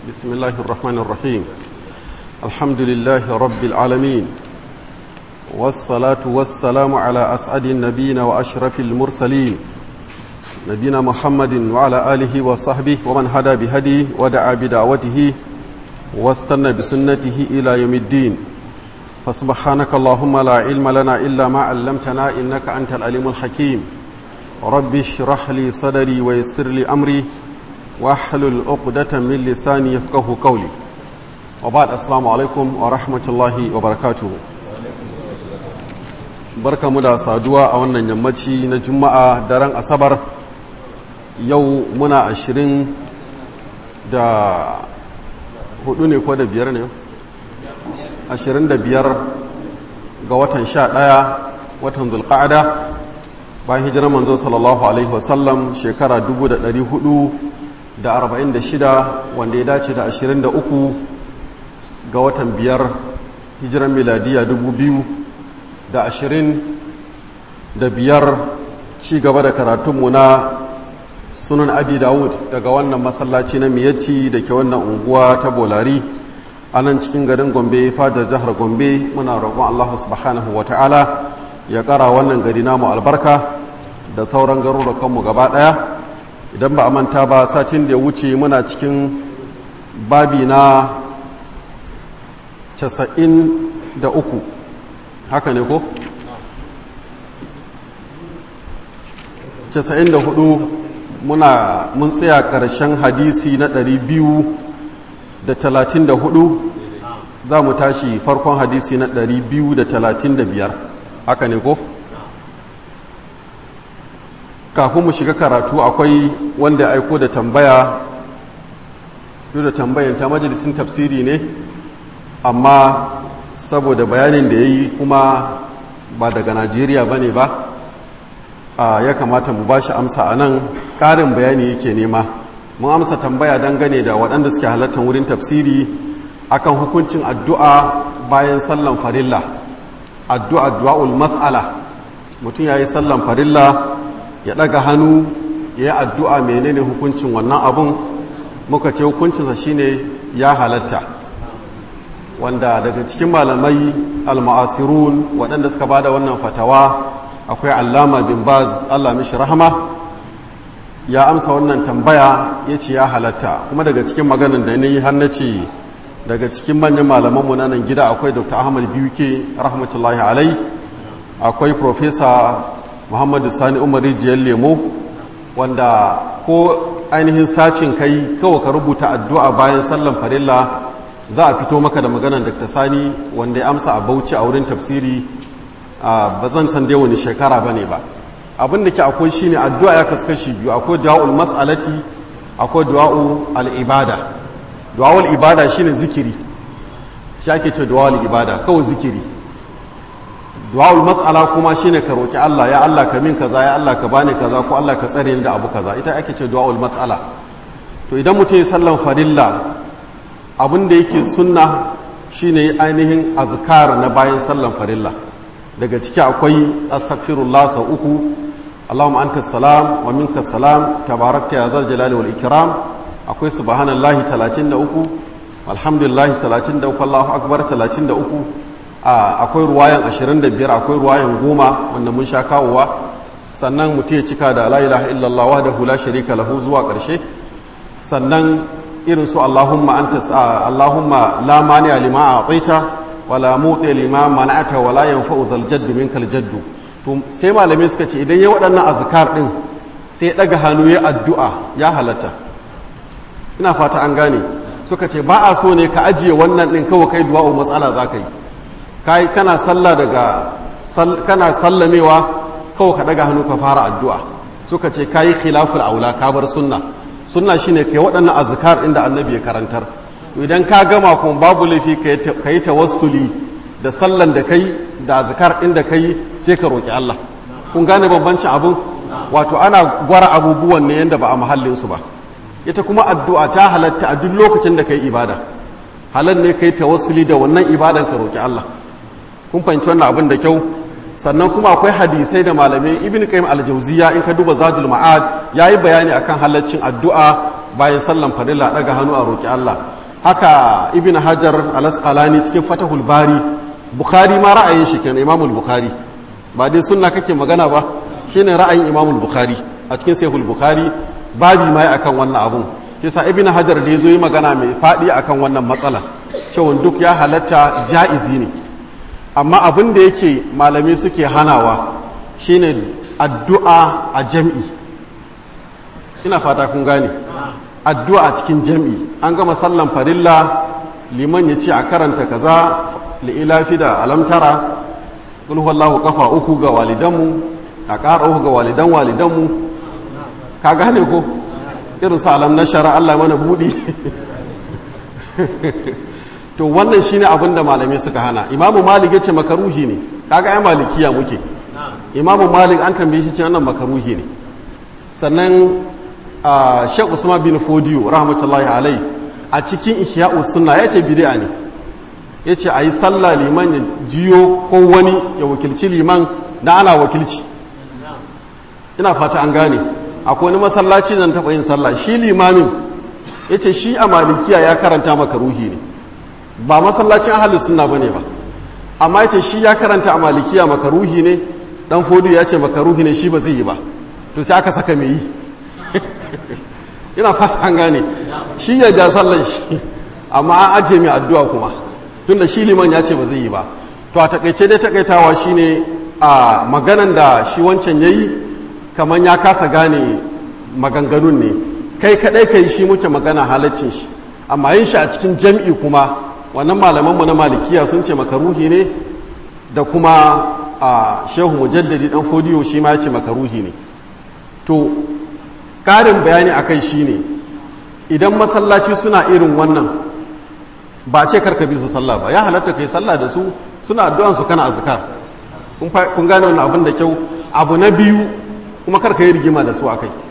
بسم الله الرحمن الرحيم الحمد لله رب العالمين والصلاة والسلام على أسعد النبيين وأشرف المرسلين نبينا محمد وعلى آله وصحبه ومن هدى بهديه ودعا بدعوته واستنى بسنته إلى يوم الدين فسبحانك اللهم لا علم لنا إلا ما علمتنا إنك أنت العليم الحكيم رب اشرح لي صدري ويسر لي أمري واحلل عقدة من لساني يفقه قولي وبعد السلام عليكم ورحمة الله وبركاته barka mu da saduwa a wannan yammaci na juma'a daren asabar yau muna ashirin da hudu ne ko da biyar ne ashirin da biyar ga watan sha ɗaya watan zulƙa'ada bayan hijirar manzo sallallahu alaihi wasallam shekara dubu da ɗari hudu da arba'in da shida wanda ya dace da ashirin da uku ga watan biyar hijirar miladiya dubu biyu da ashirin da biyar ci gaba da karatunmu na sunan abi dawud daga wannan masallaci na miyatti da ke wannan unguwa ta bolari a nan cikin garin gombe fajar jihar gombe muna roƙon allahu subhanahu wa ta'ala ya ƙara wannan gari namu albarka da sauran garurukanmu gaba ɗaya idan ba a manta ba satin da ya wuce muna cikin babi na casa'in da uku haka ne ko? 94 muna mun tsaya ƙarshen hadisi na 234 za mu tashi farkon hadisi na 235 haka ne ko? kafin mu shiga karatu akwai wanda ya aiko da tambaya duk da tambayan ta majalisin tafsiri ne amma saboda bayanin da ya yi kuma ba daga najeriya ba ne ba ya kamata mu ba shi amsa a nan ƙarin bayani yake nema mun amsa tambaya dangane da waɗanda suke halartar wurin tafsiri akan hukuncin addu'a bayan sallan farilla addu'a du'a'ul mas'ala mutum ya yi sallan farilla ya ɗaga hannu ya yi addu'a menene hukuncin wannan abun muka ce hukuncinsa shine ya halatta wanda daga cikin malamai al-ma'asirun waɗanda suka ba da wannan fatawa akwai allama bin baz allah mishi rahama ya amsa wannan tambaya ya ce ya halatta kuma daga cikin maganin da ni har na ce daga cikin manyan malamanmu na nan gida akwai dr ahmad biuke rahmatullahi alai akwai profesa muhammadu sani umar rijiyar lemo wanda ko ainihin sacin kai kawai ka rubuta addu'a bayan sallan farilla za a fito maka da maganar dr sani wanda ya amsa a bauchi a wurin tafsiri ba zan san dai wani shekara ba ne ba abin da ke akwai shine addu'a ya kaskashi biyu akwai du'a'ul mas'alati akwai du'a'ul al'ibada du'a'ul ibada shine zikiri shi ake ce du'a'ul ibada kawai zikiri du'a'ul mas'ala kuma shine ka roki Allah ya Allah ka min kaza ya Allah ka bani kaza ko Allah ka tsare ni da abu kaza ita ake ce du'a'ul mas'ala to idan mutum ya sallan farilla abin da yake sunna shine ainihin azkar na bayan sallan farilla daga ciki akwai astaghfirullah sau uku Allahumma anta salam wa minka salam tabarakta ya zal jalali wal ikram akwai subhanallahi 33 alhamdulillahi 33 Allahu akbar 33 akwai ruwayan 25 akwai ruwayan 10 wanda mun sha kawowa sannan mutum ya cika da la ilaha illallah wahdahu la sharika lahu zuwa karshe sannan irin su Allahumma anta Allahumma la mani lima a'taita wala mutse lima mana'ata wala yanfa'u zal jaddu minkal jaddu to sai malamai suka ce idan ya waɗannan azkar din sai daga hannu ya addu'a ya halatta ina fata an gane suka ce ba a so ne ka ajiye wannan din kawai kai du'a'u matsala zaka yi kai kana sallah daga kana sallamewa kawai ka daga hannu ka fara addu'a suka ce kai khilaful aula ka bar sunna sunna shine kai waɗannan azkar inda annabi ya karantar idan ka gama kuma babu laifi ka yi tawassuli da sallan da kai da azkar inda kai sai ka roƙi Allah kun gane bambancin abun wato ana gwara abubuwan ne yadda ba a mahallinsu ba ita kuma addu'a ta halatta a duk lokacin da kai ibada halal ne kai tawassuli da wannan ibadan ka roƙi Allah kun fahimci wannan abin da kyau sannan kuma akwai hadisai da malamai ibn qayyim al-jawziya in ka duba zadul ma'ad yayi bayani akan halaccin addu'a bayan sallan farilla daga hannu a roƙi Allah haka ibn hajar al-asqalani cikin fatahul bari bukhari ma ra'ayin shi kenan imamul bukhari ba dai sunna kake magana ba shine ra'ayin imamul bukhari a cikin sahihul bukhari babi mai akan wannan abun kisa ibn hajar da yazo yi magana mai fadi akan wannan matsala cewa duk ya halatta ja'izi ne amma abin da yake malami suke hanawa shine addu'a a jam'i ina fata kun gane addu'a a cikin jam'i an gama sallan farilla liman ya ce a karanta kaza li'ilafi da alamtara kulhuwallahu kafa uku ga walidanmu a ƙara uku ga walidan walidanmu ka gane ko irin su alam na shara Allah mana buɗi to wannan shine abin da malamai suka hana imamu malik ya ce makaruhi ne kaga ai malikiya muke imamu malik an tambaye shi ce wannan makaruhi ne sannan Sheikh Usman bin Fodiyo rahmatullahi alai a cikin Ihya'u Sunna yace bid'a ne yace ayi sallah liman ya jiyo ko wani ya wakilci liman da ana wakilci ina fata an gane akwai wani masallaci nan taɓa yin sallah shi limamin yace shi a malikiya ya karanta maka ruhi ne ba masallacin ahlus sunna bane ba amma yace shi ya karanta a malikiya maka ruhi ne dan Fodiyo ya ce maka ruhi ne shi ba zai yi ba to sai aka saka mai yi ina fata an gane shi ya ja sallan shi amma an ajiye mai addu'a kuma tunda shi liman ya ce ba zai yi ba to a takaice dai takaitawa shine a maganan da shi wancan yayi kamar ya kasa gane maganganun ne kai kadai kai shi muke magana halaccin shi amma yin shi a cikin jam'i kuma wannan malamanmu na malikiya sun ce makaruhi ne da kuma a shehu mujaddadi dan fodiyo shi ma ya ce makaruhi ne to ƙarin bayani a kai shi ne idan masallaci suna irin wannan ba ce karka bi su sallah ba ya halatta kai sallah da su suna addu'an su kana azkar kun gane wannan abin da kyau abu na biyu kuma karka yi rigima da su a kai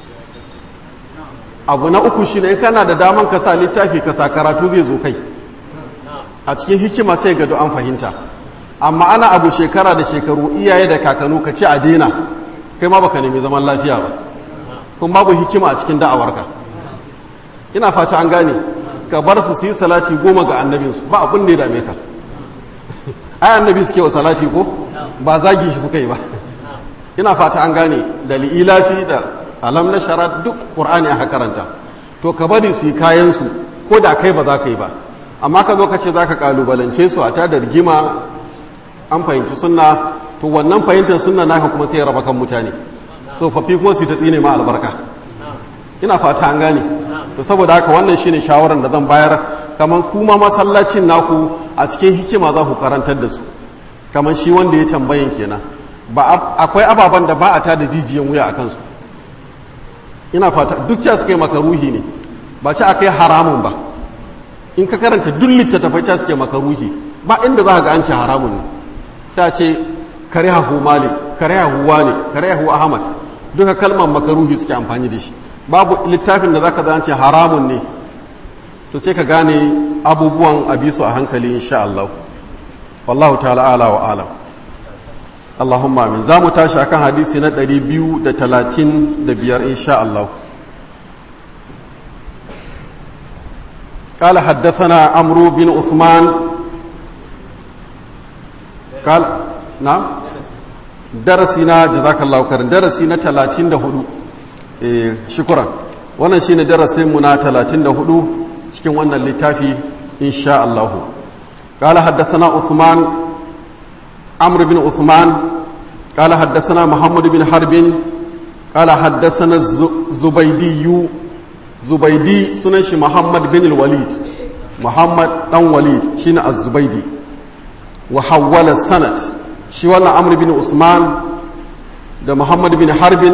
abu na uku shi ne kana da daman ka sa littafi ka sa karatu zai zo kai a cikin hikima sai ga an fahimta amma ana abu shekara da shekaru iyaye da kakanu ka ce a daina kai ma baka nemi zaman lafiya ba kuma babu hikima a cikin da'awarka ina fata an gane ka bar su su yi salati goma ga annabinsu ba abin da ya dame ka ai annabi suke wa salati ko ba zagi shi suka yi ba ina fata an gane da li'ilafi da alam na shara duk qur'ani aka karanta to ka bari su yi kayan su ko da kai ba za ka yi ba amma ka zo ka ce za ka kalubalance su a ta da rigima an fahimci sunna to wannan fahimtar sunna naka kuma sai ya raba kan mutane tsofaffi kuma su ta tsine ma albarka ina fata an gane to saboda haka wannan shine shawaran da zan bayar kamar kuma masallacin naku a cikin hikima za ku karantar da su kamar shi wanda ya tambayin kenan ba akwai ababen da ba a tada jijiyan wuya a kansu ina fata duk ca suka yi maka ruhi ne ba ci aka yi haramun ba in ka karanta duk littattafai ca suke maka ruhi ba inda za ka ga an ce haramun ne ta ce kare hahu malik kare hahu wane kare hahu ahmad duka kalmar makaruhi suke amfani da shi babu littafin da zaka zance haramun ne to sai ka gane abubuwan abisu a hankali insha Allah wallahu ta'ala ala wa alam Allahumma amin za mu tashi akan hadisi na 235 insha Allah قال حدثنا عمرو بن عثمان قال نعم darasi na jazakallahu karin darasi na 34 eh shukran wannan shine darasin mu na 34 cikin wannan littafi insha Allah qala haddathana Uthman Amr bin Uthman qala haddathana Muhammad bin Harb qala haddathana Zubaydi Zubaydi sunan shi Muhammad bin al-Walid Muhammad dan Walid shine Az-Zubaydi wa hawwala sanad shi wannan amr bin usman da muhammad bin harbin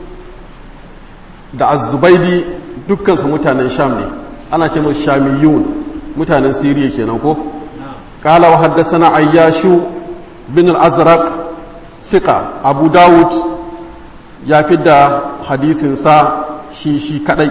da azubaidi dukkansu mutanen sham ne ana ce musu shamiyun mutanen siriya kenan ko kala wa haddasana ayyashu bin al-azraq sika abu dawud ya fi da hadisinsa shi shi kadai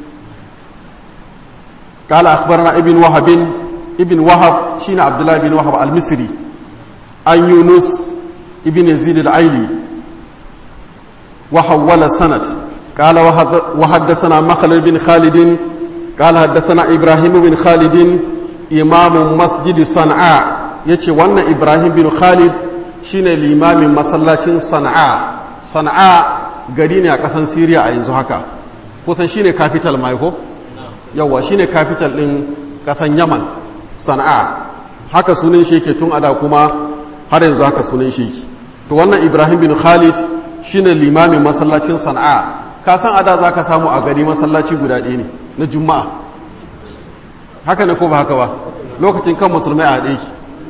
kala akhbarana ibn wahabin ibn wahab shine abdullahi bin wahab al-misri an yunus ibn yazid al-aili wa hawwala sanad قال وحدثنا مخلد بن خالد قال حدثنا إبراهيم بن خالد إمام مسجد صنعاء يتي وانا إبراهيم بن خالد شين الإمام مسلاة صنعاء صنعاء gari ne a ƙasan Siriya a yanzu haka kusan shine capital maiko yawa shine capital ɗin ƙasan Yaman Sana'a haka sunan shi yake tun ada kuma har yanzu haka sunan shi yake to wannan Ibrahim bin Khalid shine limamin masallacin Sana'a ka san ada za ka samu a gari masallaci guda ɗaya ne na juma'a haka ne ko ba haka ba lokacin kan musulmai a haɗe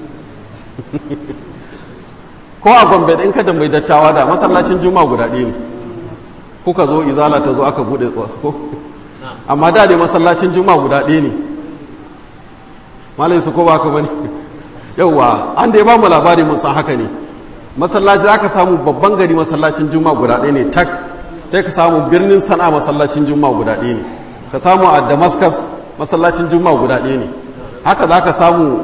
ko a gombe ɗin ka mai dattawa da masallacin juma'a guda ɗaya ne kuka zo izala ta zo aka buɗe wasu ko amma da ne masallacin juma'a guda ɗaya ne malai su ko ba haka ba ne yauwa an da ya ba mu labari mun san haka ne masallaci za ka samu babban gari masallacin juma'a guda ɗaya ne tak sai ka samu birnin sana masallacin juma'a guda ɗaya ne ka samu a damascus masallacin juma'a guda ɗaya ne haka za ka samu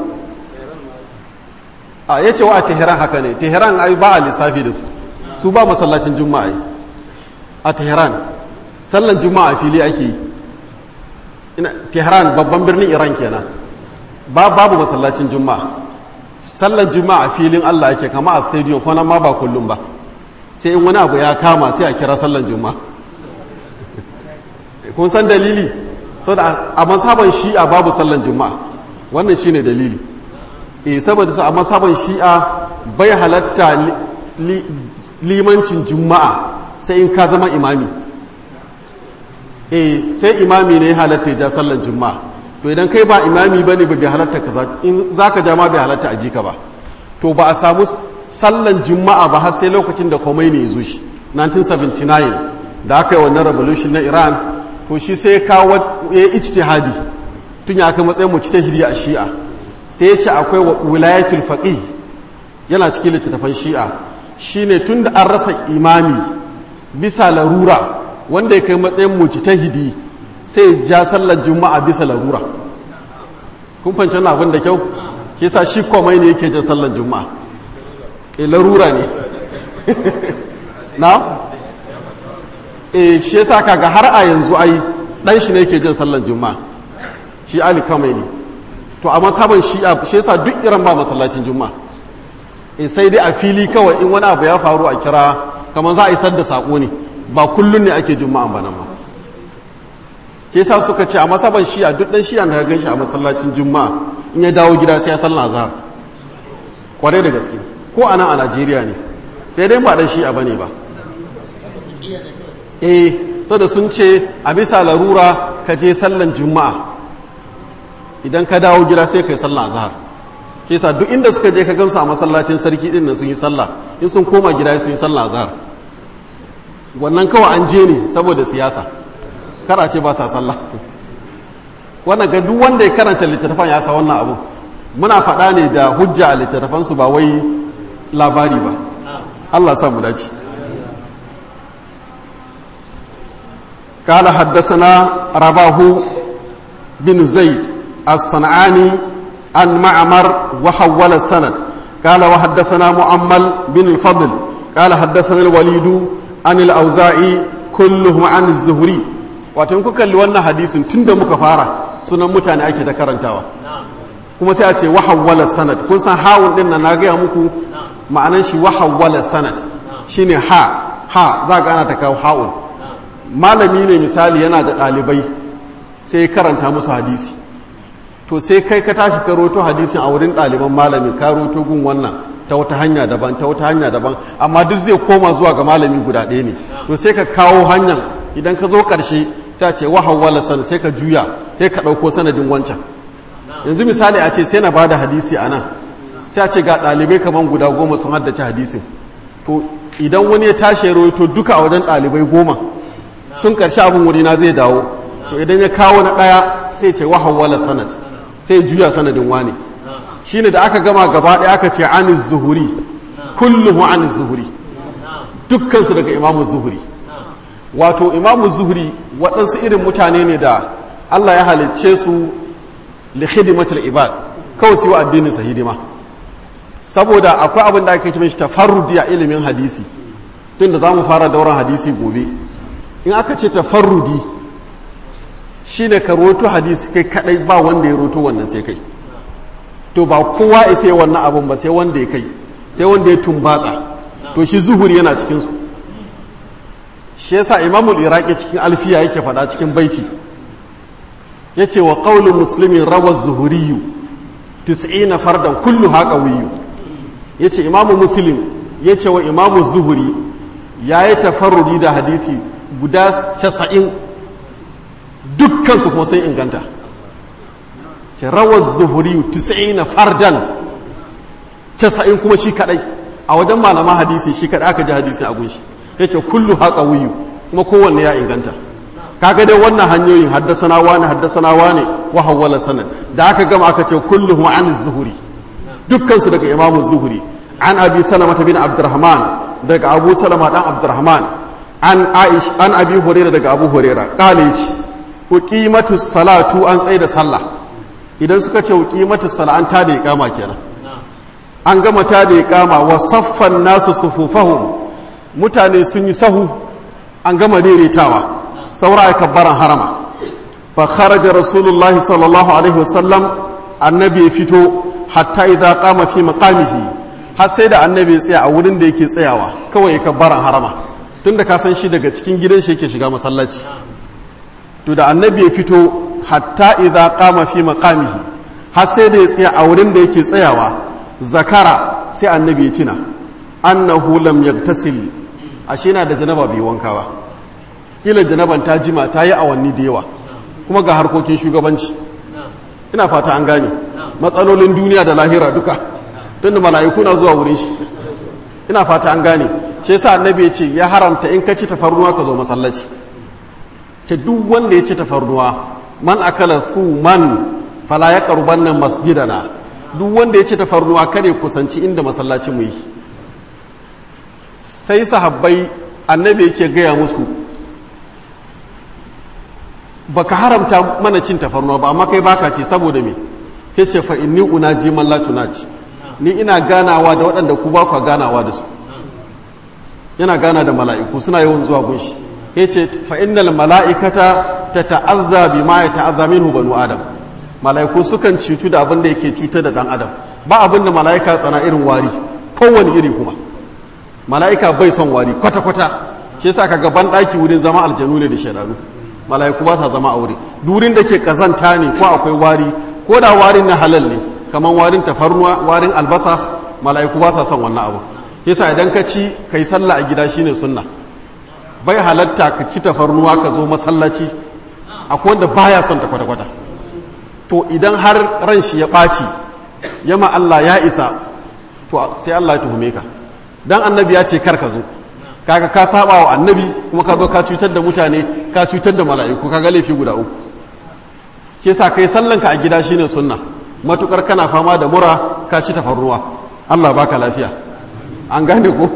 a ya ce wa a teheran haka ne teheran ai ba a lissafi da su su ba masallacin juma'a a teheran sallan juma'a fili ake yi teheran babban birnin iran kenan ba babu masallacin juma'a sallan juma'a filin allah ake kama a stadium kwanan ma ba kullum ba sai in wani abu ya kama sai a kira sallan juma'a kun san dalili saboda a masaban shi'a babu sallan juma'a wannan shine dalili eh saboda su a masaban shi'a bai halatta limancin juma'a sai in ka zama imami eh sai imami ne halatta ja sallan juma'a to idan kai ba imami bane ba bai halatta ka in zaka ja ma bai halatta a bi ka ba to ba a samu sallan juma'a ba har sai lokacin da komai ne ya zo shi 1979 da aka yi wannan revolution na iran to shi sai ya kawo ya yi ijtihadi tun ya kai matsayin mu ta hiriya a shi'a sai ya ce akwai wilayatul faqih yana cikin littattafan shi'a shine tun da an rasa imami bisa larura wanda ya kai matsayin mu ta hidi sai ja sallar juma'a bisa larura kun fahimci wannan abin da kyau ke sa shi komai ne yake jan sallar juma'a e larura ne na e shi yasa kaga har a yanzu ai dan shi ne yake jin sallan juma'a shi ali kamai ne to a masaban shi shi yasa duk iran ba masallacin juma'a e sai dai a fili kawai in wani abu ya faru a kira kamar za a isar da sako ne ba kullun ne ake juma'a ba nan ma shi yasa suka ce a masaban shi a duk dan shi an gan shi a masallacin juma'a in ya dawo gida sai ya sallan azhar kwarai da gaske ko a nan a najeriya ne sai dai ba dan shi'a bane ba eh sada sun ce a bisa larura ka je sallan juma'a idan ka dawo gida sai ka yi sallan azhar ke sa duk inda suka je ka gansu a masallacin sarki din nan sun yi sallah in sun koma gida sun yi sallan azhar wannan kawai an je ne saboda siyasa kara ce ba sa sallah wannan ga duk wanda ya karanta littattafan ya sa wannan abu muna faɗa ne da hujja a littattafansu ba wai labari ba Allah sa mu dace قال حدثنا رباه بن زيد الصنعاني عن معمر وحول السند قال وحدثنا مؤمل بن الفضل قال حدثنا الوليد عن الأوزاعي كلهم عن الزهري wato kuka kalli wannan hadisin tunda muka fara sunan mutane ake ta karantawa kuma sai a ce wahawwala sanad kun san hawun din nan na gaya muku ma'anan shi wahawwala sanad shine ha ha za ga ana ta kawo hawun malami ne misali yana da ɗalibai sai ya karanta musu hadisi to sai kai ka tashi ka roto hadisin a wurin ɗaliban malami ka roto gun wannan ta wata hanya daban ta wata hanya daban amma duk zai koma zuwa ga malami guda ɗaya ne to sai ka kawo hanyar idan ka zo ƙarshe sai a ce wahawwala sanad sai ka juya sai ka ɗauko sanadin wancan yanzu misali a ce sai na bada hadisi a nan sai a ce ga ɗalibai kamar guda goma sun haddace hadisin to idan wani ya tashi ya rawaito duka a wajen ɗalibai goma tun ƙarshe abin wuri na zai dawo to idan ya kawo na ɗaya sai ce wahawwala sanad sai juya sanadin wane shine da aka gama gaba ɗaya aka ce an zuhuri kullum an zuhuri dukkansu daga imamu zuhuri wato imamu zuhuri waɗansu irin mutane ne da Allah ya halicce su li khidmatul ibad kawai su yi addinin sa hidima saboda akwai abin da ake cewa tafarrudi a ilimin hadisi tun da zamu fara dauran hadisi gobe in aka ce tafarrudi shine ka roto hadisi kai kadai ba wanda ya roto wannan sai kai to ba kowa ya sai wannan abun ba sai wanda ya kai sai wanda ya tumbatsa to shi zuhuri yana cikin su shi yasa imamul iraqi cikin alfiya yake faɗa cikin baiti yace wa qawlu muslimin rawa zuhuriyu 90 fardan kullu haqawiyyu yace imamu muslim yace wa imamu zuhuri yayi tafarrudi da hadisi guda 90 dukkan su kuma sai inganta ce rawar zuhuriyu 90 fardan 90 kuma shi kadai a wajen malama hadisi shi kadai aka ji hadisi a gunshi yace kullu haqawiyyu kuma kowanne ya inganta kaga dai wannan hanyoyin haddasana wani haddasana wani wa hawwala sanad da aka gama aka ce kulluhum an zuhuri dukkan su daga imamu zuhuri an abi salama bin abdurrahman daga abu salama dan abdurrahman an aish an abi hurairah daga abu hurairah kale yace uqimatu salatu an tsaye da sallah idan suka ce uqimatu sala an ta da iqama kenan an gama ta da iqama wa saffan nasu sufufahum mutane sun yi sahu an gama daidaitawa saura ya kabbaran harama fa kharaja rasulullahi sallallahu alaihi wasallam annabi ya fito hatta idza qama fi maqamihi har sai da annabi ya tsaya a wurin da yake tsayawa kawai ya kabbaran harama tunda ka san shi daga cikin gidan shi yake shiga masallaci to da annabi ya fito hatta idza qama fi maqamihi har sai da ya tsaya a wurin da yake tsayawa zakara sai annabi ya tuna annahu lam yaktasil ashe na da janaba bai wanka ba kila janaban ta jima ta yi awanni da yawa kuma ga harkokin shugabanci ina fata an gane matsalolin duniya da lahira duka don da mala'iku na zuwa wurin shi ina fata an gane shi yasa annabi ya ce ya haramta in ka ci tafarnuwa ka zo masallaci ce duk wanda ya ci tafarnuwa man akala su man fala ya karuban nan masjidana duk wanda ya ci tafarnuwa kare kusanci inda masallacin mu yi sai sahabbai annabi yake gaya musu baka haramta mana cin tafarnuwa ba amma kai baka ce saboda me sai ce fa inni unaji man la tunaji ni ina ganawa da waɗanda ku ba ku ganawa da su yana gana da mala'iku suna yawan zuwa gunshi yace fa innal mala'ikata tata'azza bima yata'azza minhu banu adam mala'iku sukan cutu da abin da yake cutar da dan adam ba abin da mala'ika tsana irin wari kowane iri kuma mala'ika bai son wari kwata kwata shi yasa kaga ban daki wurin zama aljanu ne da shaidanu mala'iku ba sa zama a wuri durin da ke kazanta ne ko akwai wari ko da warin na halal ne kamar warin tafarnuwa warin albasa mala'iku ba sa son wannan abu yasa idan ka ci kai sallah a gida shine sunna bai halatta ka ci tafarnuwa ka zo masallaci akwai wanda baya son ta kwata-kwata to idan har ran shi ya ɓaci yama Allah ya isa to sai Allah ya tuhume ka dan annabi ya ce kar ka zo kaga ka saba wa annabi kuma ka zo ka cutar da mutane ka cutar da mala'iku kaga laifi guda uku ke sa kai sallanka a gida shine sunna matukar kana fama da mura ka ci tafarruwa Allah baka lafiya an gane ko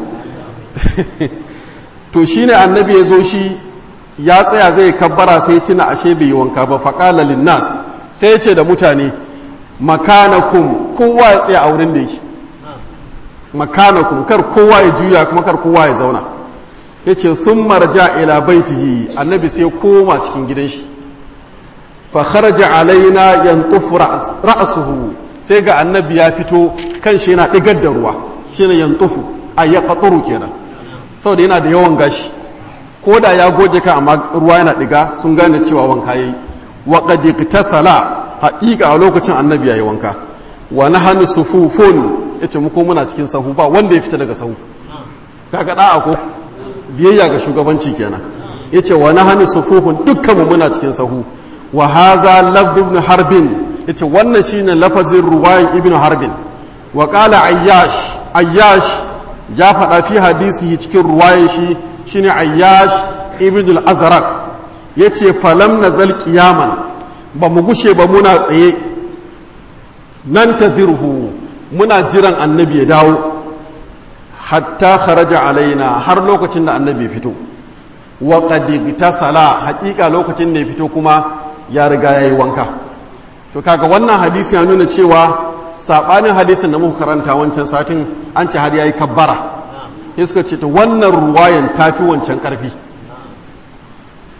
to shine annabi ya zo shi ya tsaya zai kabbara sai tuna ashe bai yi wanka ba faqala linnas sai ya ce da mutane makanakum kowa ya tsaya a wurin da yake makanakum kar kowa ya juya kuma kar kowa ya zauna ya ce sun marja ila baitihi annabi sai koma cikin gidan shi fa kharaja alaina yantufu ra'suhu sai ga annabi ya fito kan shi yana digar da ruwa shine yantufu ay yaqturu kenan saboda yana da yawan gashi ko da ya goje ka amma ruwa yana diga sun gane cewa wanka yayi wa qad iktasala haqiqa a lokacin annabi yayi wanka wa nahnu sufufun yace mu ko muna cikin sahu ba wanda ya fita daga sahu kaga da'a ko biyayya ga shugabanci kenan yace wa nahnu sufufun dukkan mu muna cikin sahu wa hadha lafz ibn harbin yace wannan shine lafazin ruwayan ibn harbin wa qala ayyash ayyash ya faɗa fi hadisi cikin ruwayan shi shine ayyash ibn al-azraq yace falam nazal qiyaman ba mu gushe ba muna tsaye nan tazirhu muna jiran annabi ya dawo hatta kharaja alaina har lokacin da annabi fito wa qad sala haƙiƙa lokacin da ya fito kuma ya riga yayi wanka to kaga wannan hadisi ya nuna cewa sabanin hadisin da muka karanta wancan satin an ce har yayi kabbara sai suka ce to wannan ruwayan tafi wancan karfi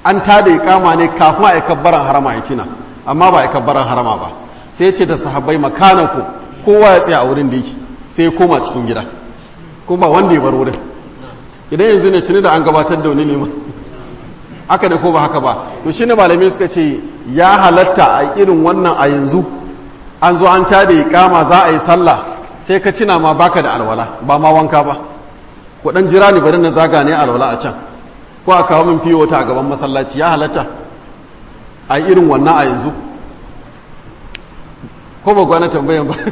an tada iqama ne kafin a kabbaran harama ya tina amma ba a kabbaran harama ba sai ya ce da sahabbai makanaku kowa ya tsaya a wurin da yake sai ya koma cikin gida kuma ba wanda ya bar wurin idan yanzu ne tuni da an gabatar da wani neman haka ne ko ba haka ba to shi ne malamai suka ce ya halatta a irin wannan a yanzu an zo an tada iqama za a yi sallah sai ka tuna ma baka da alwala ba ma wanka ba ku dan jira ni bari na zaga ne alwala a can ko a kawo min fiye wata a gaban masallaci ya halatta a irin wannan a yanzu ko ba gwana tambayan ba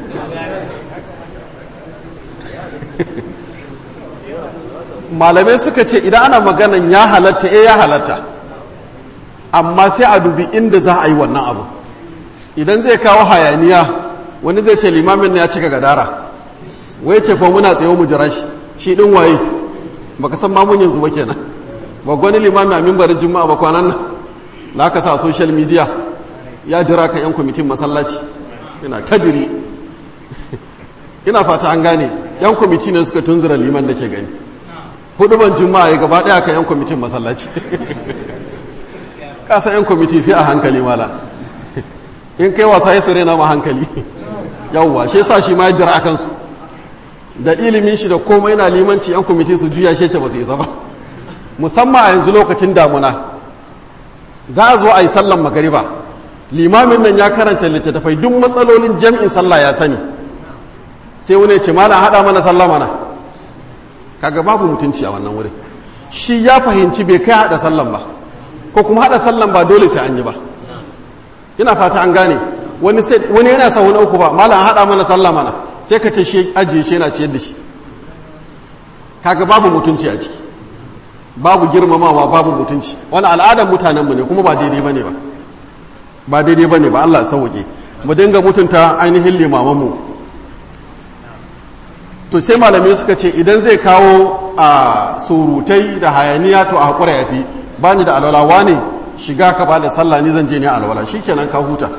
malamai suka ce idan ana maganan ya halatta eh ya halatta amma sai a dubi inda za a yi wannan abu idan zai kawo hayaniya wani zai ce limamin ya cika gadara wai ce kuma muna tsaye mu jira shi shi din waye baka san mamun yanzu ba kenan ba gwani limamin a mimbarin juma'a ba kwanan nan da aka sa social media ya jira kan yan kwamitin masallaci yana tadiri ina fata an gane yan kwamiti ne suka tunzura liman da ke gani hudu ban juma'a ya gaba daya kan yan kwamitin masallaci kasa yan kwamiti sai a hankali mala in kai wasa ya sare na ma hankali yawwa shi sa shi ma ya jira akan su da ilimin shi da komai na limanci yan kwamiti su juya shi ba su isa ba musamman a yanzu lokacin damuna za a zo a yi sallan magariba limamin nan ya karanta littattafai duk matsalolin jam'in sallah ya sani sai wani ce mana haɗa mana sallah mana kaga babu mutunci a wannan wurin shi ya fahimci bai kai haɗa sallan ba ko kuma haɗa sallan ba dole sai an yi ba ina fata an gane wani sai wani yana sa wani uku ba malam haɗa mana sallah mana sai ka ce shi ajiye shi yana ciyar da shi kaga babu mutunci a ciki babu girmamawa babu mutunci wani al'adar mutanenmu ne kuma ba daidai bane ba ba daidai bane ba Allah sauke mu dinga mutunta ainihin limamanmu to sai malamai suka ce idan zai kawo a surutai da hayaniya to a haƙura ya fi ba ni da alwala ne shiga ka ba da sallah ni zan je ne alwala shikenan ka huta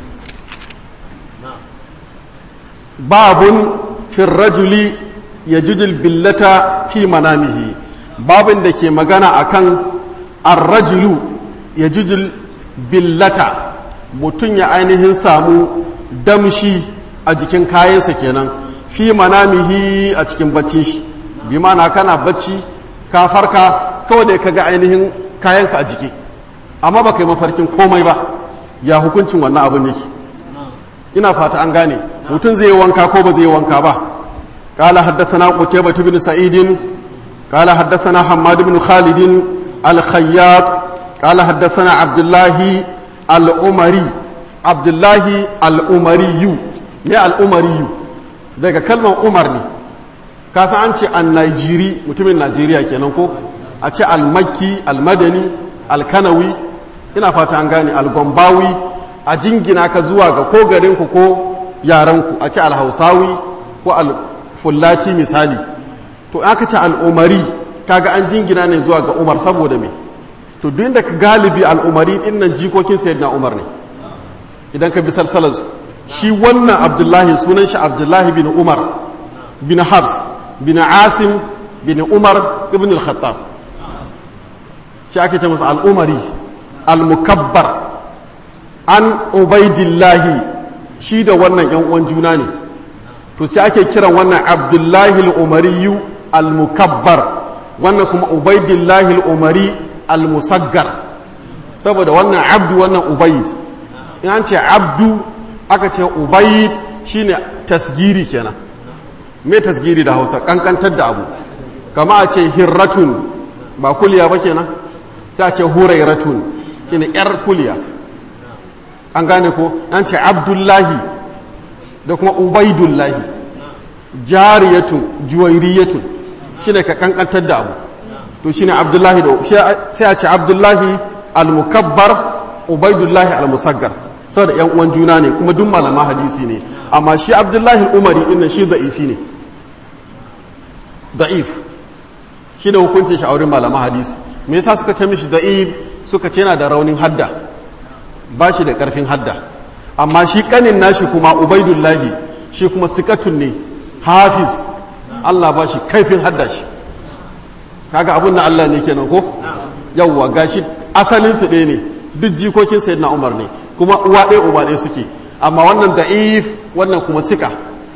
babun firrajuli ya judul billata fi manamihi babin da ke magana akan arrajulu ya judul billata mutum ya ainihin samu damshi a jikin kayansa kenan fi manamihi a cikin baccin shi bi mana kana bacci ka farka kawai da ka ga ainihin kayanka a jiki amma ba kai mafarkin komai ba ya hukuncin wannan abin yake ina fata an gane mutum zai yi wanka ko ba zai yi wanka ba قال حدثنا قتيبة بن سعيد قال حدثنا حماد بن خالد الخياط قال حدثنا عبد الله الأمري عبد الله الأمري ne al'umariyu daga kalmar umar ne kasa an ce an najiri mutumin najeriya kenan ko a ce al-makki al-madani al-kanawi ina fata an gane al-gombawi a jingina ka zuwa ga ko garinku ko yaranku a ce al-hausawi ko al-fullati misali to aka ce al-umari kaga an jingina ne zuwa ga umar saboda me to duk da galibi al-umari din nan jikokin sayyidina umar ne idan ka bi salsalarsu shi wannan abdullahi sunan shi abdullahi bin umar bin habs bin asim bin umar ibn al-khattab shi ake ce masa al'umari al-mukabbar an ubaidillahi shi da wannan yan uwan juna ne to sai ake kiran wannan abdullahi al-umariyu al-mukabbar wannan kuma ubaidillahi al-umari al-musaggar saboda wannan abdu wannan ubaid in an ce abdu aka ce ubaid shine tasgiri kenan me tasgiri da hausa kankantar da abu kama a ce hirratun ba kuliya ba kenan sai a ce hurairatun shine yar kuliya an gane ko an ce abdullahi da kuma ubaidullahi jariyatun juwairiyatun shine ka kankantar da abu to shine abdullahi da sai a ce abdullahi al-mukabbar ubaidullahi al-musaggar saboda yan uwan juna ne kuma duk malama hadisi ne amma shi abdullahi umari inna shi da'ifi ne da'if shi ne hukuncin shi a wurin malama hadisi me yasa suka ce mishi da'if suka ce yana da raunin hadda ba shi da karfin hadda amma shi kanin nashi kuma ubaidullahi shi kuma sikatun ne hafiz Allah ba shi kaifin hadda shi kaga abun na Allah ne kenan ko yawwa gashi asalinsu ɗaya ne duk jikokin sayyidina umar ne kuma uwa ɗaya uba ɗaya suke amma wannan da'if wannan kuma sika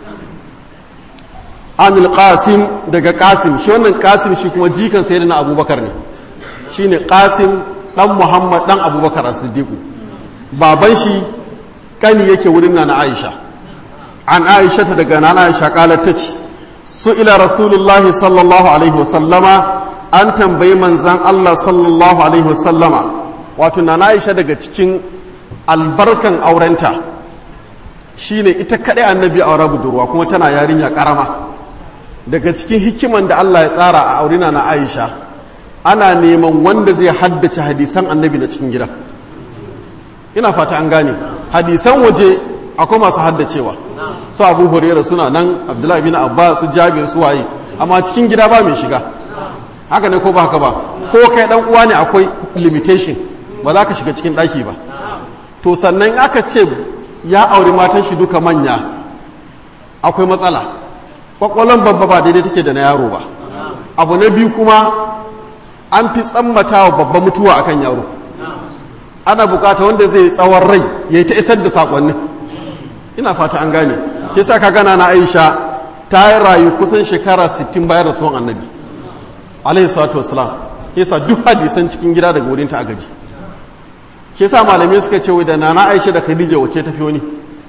anil qasim daga qasim shi wannan qasim shi kuma jikan sayyidina abubakar ne shine qasim dan muhammad dan abubakar as-siddiq baban shi kani yake wurin nana aisha an aisha ta daga nana aisha qalat tace su ila rasulullahi sallallahu alaihi wasallama an tambayi manzan Allah sallallahu alaihi wasallama wato nana aisha daga cikin albarkan aurenta shine ita kaɗai annabi aure budurwa kuma tana yarinya karama daga cikin hikiman da Allah ya tsara a aurina na Aisha ana neman wanda zai haddace hadisan annabi na cikin gida ina fata an gane hadisan waje akwai masu haddacewa su abu hurairah suna nan abdullahi bin abbas su jabir su waye amma cikin gida ba mai shiga haka ne ko ba haka ba ko kai dan uwa ne akwai limitation ba za ka shiga cikin daki ba to sannan aka ce ya auri matan shi duka manya akwai matsala kwakwalon babba ba daidai take da na yaro ba abu na biyu kuma an fi tsammata wa babba mutuwa akan yaro ana bukata wanda zai tsawon rai ya yi ta isar da saƙonnin ina fata an gane ke sa ka gana na aisha ta yi rayu kusan shekara 60 bayan rasuwan annabi alaihi salatu wasalam ke sa duk hadisan cikin gida daga wurinta a gaji ke sa malamai suka ce da nana aisha da khadija wacce tafi wani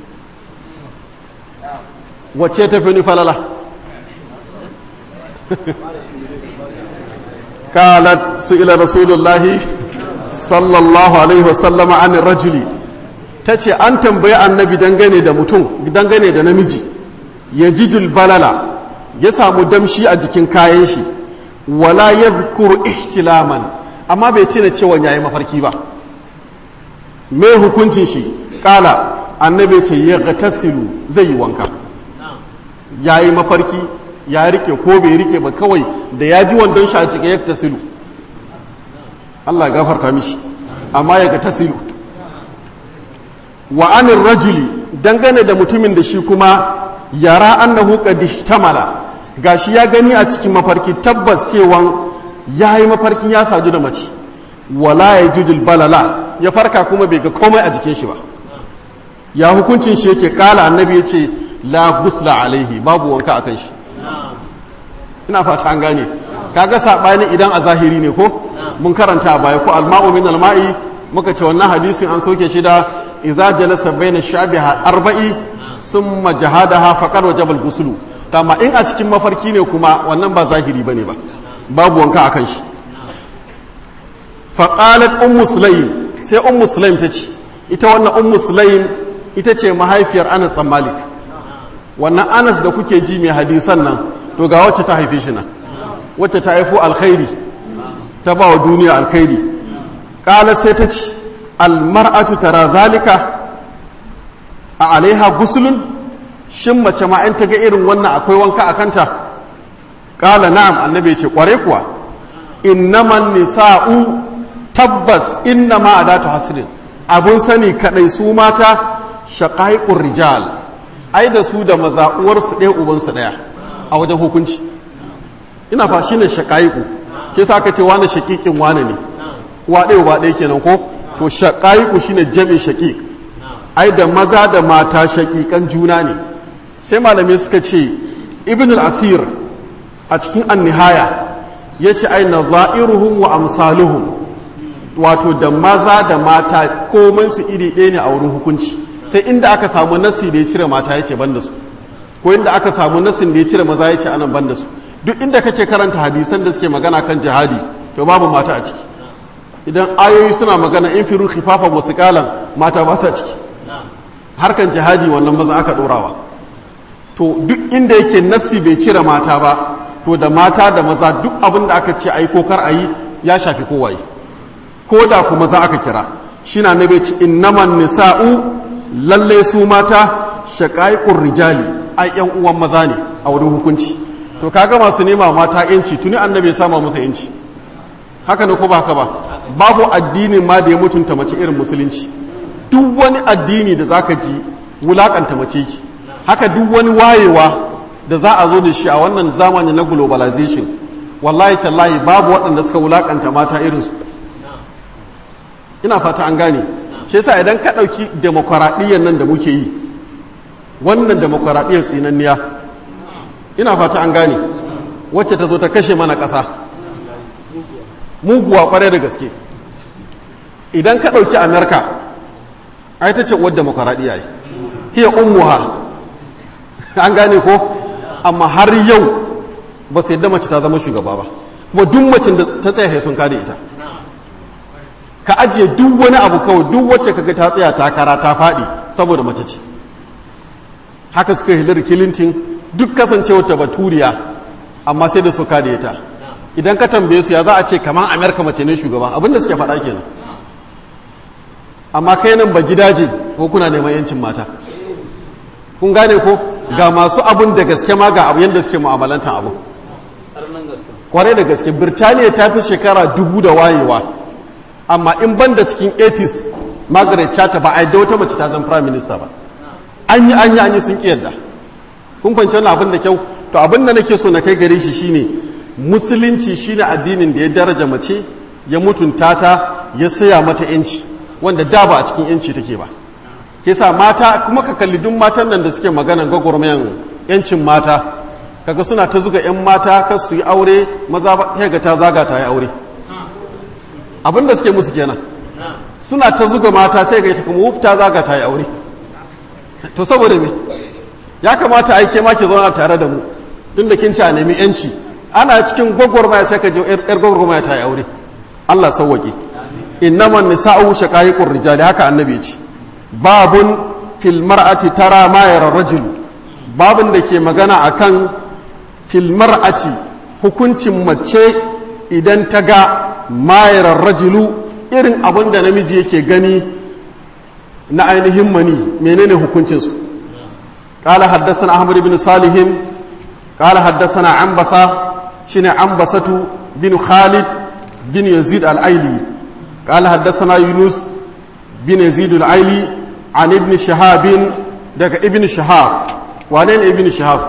wacce tafi wani falala قالت سئل رسول الله صلى الله عليه وسلم عن الرجل tace an tambayi annabi dangane da mutum dangane da namiji ya jijul balala ya samu damshi a jikin kayan shi wala yadhkuru ihtilaman amma bai tuna cewa yayi mafarki ba me hukuncin shi kala annabi ce ya gatasilu zai yi wanka yayi mafarki ya rike ko bai rike ba kawai da ya ji wandon shi a cike ya tasilu Allah ya gafarta mishi amma ya ga tasilu wa anin rajuli dangane da mutumin da shi kuma yara annahu qad ihtamala gashi ya gani a cikin mafarki tabbas cewan yayi mafarkin ya sadu da mace wala yajudul balala ya farka kuma bai ga komai a jikin shi ba ya hukuncin shi yake kala annabi ya ce la gusla alaihi babu wanka akan shi ina fata an gane kaga sabani idan a zahiri ne ko mun karanta a baya ko alma'u min alma'i muka ce wannan hadisin an soke shi da idza jalasa baina shabiha arba'i summa jahadaha faqad wajaba al-ghusl amma in a cikin mafarki ne kuma wannan ba zahiri bane ba babu wanka akan shi fa qalat ummu sulaim sai ummu sulaim ta ce ita wannan ummu sulaim ita ce mahaifiyar Anas bin Malik wannan Anas da kuke ji mai hadisan nan to ga wacce ta haife shi nan wacce ta haifo alkhairi ta ba wa duniya alkhairi ƙala sai ta ci almar'atu tara zalika a alaiha gusulun shin mace ma in ta ga irin wannan akwai wanka a kanta ƙala na'am annabi ce ƙware kuwa innaman nisa'u tabbas innama adatu hasrin abun sani kadai su mata shaqaiqur rijal ai da su da maza uwarsu ɗaya ubansu ɗaya a wajen hukunci ina fa shine shaqaiqu ke sa aka ce wani shaqiqin wani ne uwa ɗaya uba ɗaya kenan ko to shaqaiqu shine jami shaqiq ai da maza da mata shaqiqan juna ne sai malamai suka ce ibn al-asir a cikin an-nihaya yace ai nadha'iruhum wa amsaluhum wato da maza da mata komai su iri ɗaya ne a wurin hukunci sai inda aka samu nasi da ya cire mata ya ce ban da su ko inda aka samu nasin da ya cire maza ya ce anan ban da su duk inda kake karanta hadisan da suke magana kan jihadi to babu mata a ciki idan ayoyi suna magana in firu khifafan wasu kalan mata ba sa ciki harkan jihadi wannan maza aka ɗorawa to duk inda yake nasi bai cire mata ba to da mata da maza duk abin da aka ce a yi ko kar a yi ya shafi kowaye ko da kuma za aka kira shi na nabe ci innaman nisa'u lalle su mata shaƙa'iƙun rijali ai yan uwan maza ne a wurin hukunci to kaga masu nema mata yanci tuni annabi ya sama musu yanci haka ne ko ba haka ba babu addinin ma da ya mutunta mace irin musulunci duk wani addini da zaka ji wulakanta mace ki haka duk wani wayewa da za a zo da shi a wannan zamani na globalization wallahi tallahi babu waɗanda suka wulakanta mata irinsu ina fata an gane shi yasa idan ka ɗauki demokuraɗiyyar nan da muke yi wannan demokuraɗiyyar tsinanniya ina fata an gane wacce ta zo ta kashe mana ƙasa muguwa ƙwarai da gaske idan ka ɗauki amerika ai ta ce uwar demokuraɗiyya yi hiya ummuha an gane ko amma har yau ba su yadda mace ta zama shugaba ba kuma duk macin da ta tsaya sun kada ita ka ajiye duk wani abu kawai duk wacce kaga ta tsaya takara ta faɗi saboda mace ce haka suka hillary clinton duk kasancewar ta baturiya amma sai da suka da ita idan ka tambaye su ya za a ce kamar amerika mace ne shugaba abinda suke faɗa kenan amma kai nan ba gidaje ko kuna neman yancin mata kun gane ko ga masu abun da gaske ma ga abu yadda suke mu'amalantan abu kwarai da gaske birtaniya ta fi shekara dubu da wayewa amma in ban da cikin 80s margaret chata ba a yadda wata mace ta zan prime minister ba an yi an yi an yi sun yadda kun kwanci wani abin da kyau to abin da nake so na kai gare shi shine musulunci shine addinin da ya daraja mace ya mutunta ta ya saya mata yanci wanda da ba a cikin yanci take ba ke sa mata kuma ka kalli duk matan nan da suke maganan gwagwarmayan yancin mata kaga suna ta zuga 'yan mata kas su yi aure maza ba ga ta zaga ta yi aure abin da suke musu kenan suna ta zuga mata sai ga ita kuma wuf ta zaga ta yi aure to saboda me ya kamata aike ma ke zauna tare da mu tun da kin ci a nemi yanci ana cikin gwagwarmaya sai ka je yar gwagwarmaya ta yi aure Allah sauwaƙe innaman nisa'u shaqaiqur rijali haka annabi ya ce babun fil mar'ati tara ma yara rajul babun da ke magana akan fil mar'ati hukuncin mace idan ta ga ma yara rajulu irin abin da namiji yake gani na ainihin mani menene hukuncin su قال حدثنا أحمد بن صالح قال حدثنا عنبسة شن عنبسة بن خالد بن يزيد الأيلي قال حدثنا يونس بن يزيد الأيلي عن ابن شهاب دك ابن شهاب وانين ابن شهاب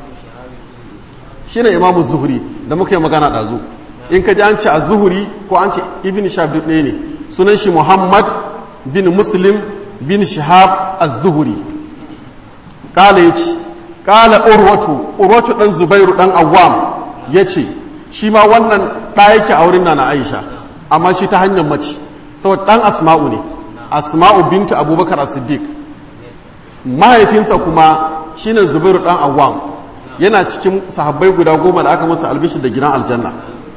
shine imamu zuhuri da muka yi magana ɗazu in ka ji an ce a zuhuri ko an ce ibn shahab duk ɗaya ne sunan shi muhammad bin muslim bin shahab az-zuhuri kala ya ce kala urwatu urwatu ɗan zubairu ɗan awam ya ce shi ma wannan ɗa yake a wurin na aisha amma shi ta hanyar mace saboda ɗan asma'u ne asma'u binta abubakar as-siddiq mahaifinsa kuma shine zubairu ɗan awam yana cikin sahabbai guda goma da aka masa albishi da gidan aljanna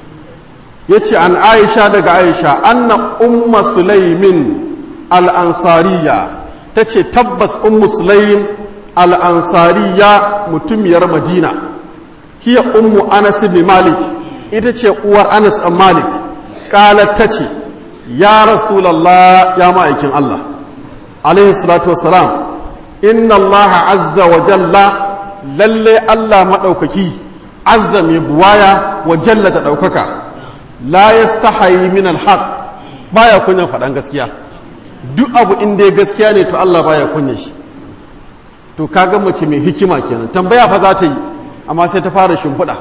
ya ce an aisha daga aisha anna umma sulaimin al-ansariya ta ce tabbas ummu sulaim al'ansariya mutumiyar madina hiya ummu anas bin malik ita ce uwar anas ɗan malik ƙalar ta ce ya rasulallah ya ma'aikin allah alaihi salatu wasalam inna allaha azza wa jalla lalle allah maɗaukaki azza mai buwaya wa jalla ta ɗaukaka la yastahayi min alhaq baya kunyan faɗan gaskiya duk abu inda gaskiya ne to allah baya kunyan shi to kaga mace mai hikima kenan tambaya fa za ta yi amma sai ta fara shimfiɗa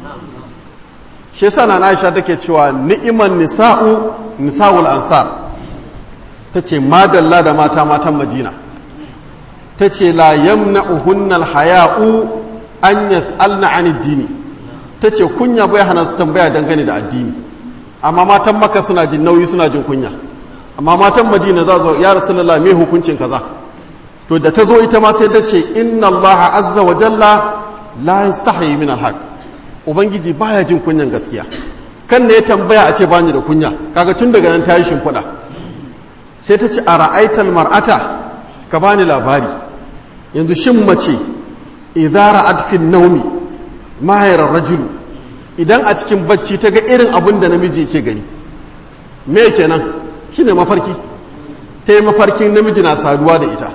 shi yasa na Aisha take cewa ni'iman nisa'u nisa'ul ansar tace madalla da mata matan Madina tace la yamna'uhunna al-haya'u an yas'alna 'anid dini tace kunya bai hana su tambaya dangane da addini amma matan Makka suna jin nauyi suna jin kunya amma matan Madina za su ya Rasulullah me hukuncin kaza to da ta zo ita ma sai ta ce inna allaha azza wa jalla la yastahi min alhaq ubangiji baya jin kunyan gaskiya kan ne ya tambaya a ce bani da kunya kaga tun daga nan ta yi shimfiɗa sai ta ce a ra'aital mar'ata ka bani labari yanzu shin mace idza ra'at fi naumi mahayar rajulu idan a cikin bacci ta ga irin abin da namiji yake gani me kenan shine mafarki ta yi mafarkin namiji na saduwa da ita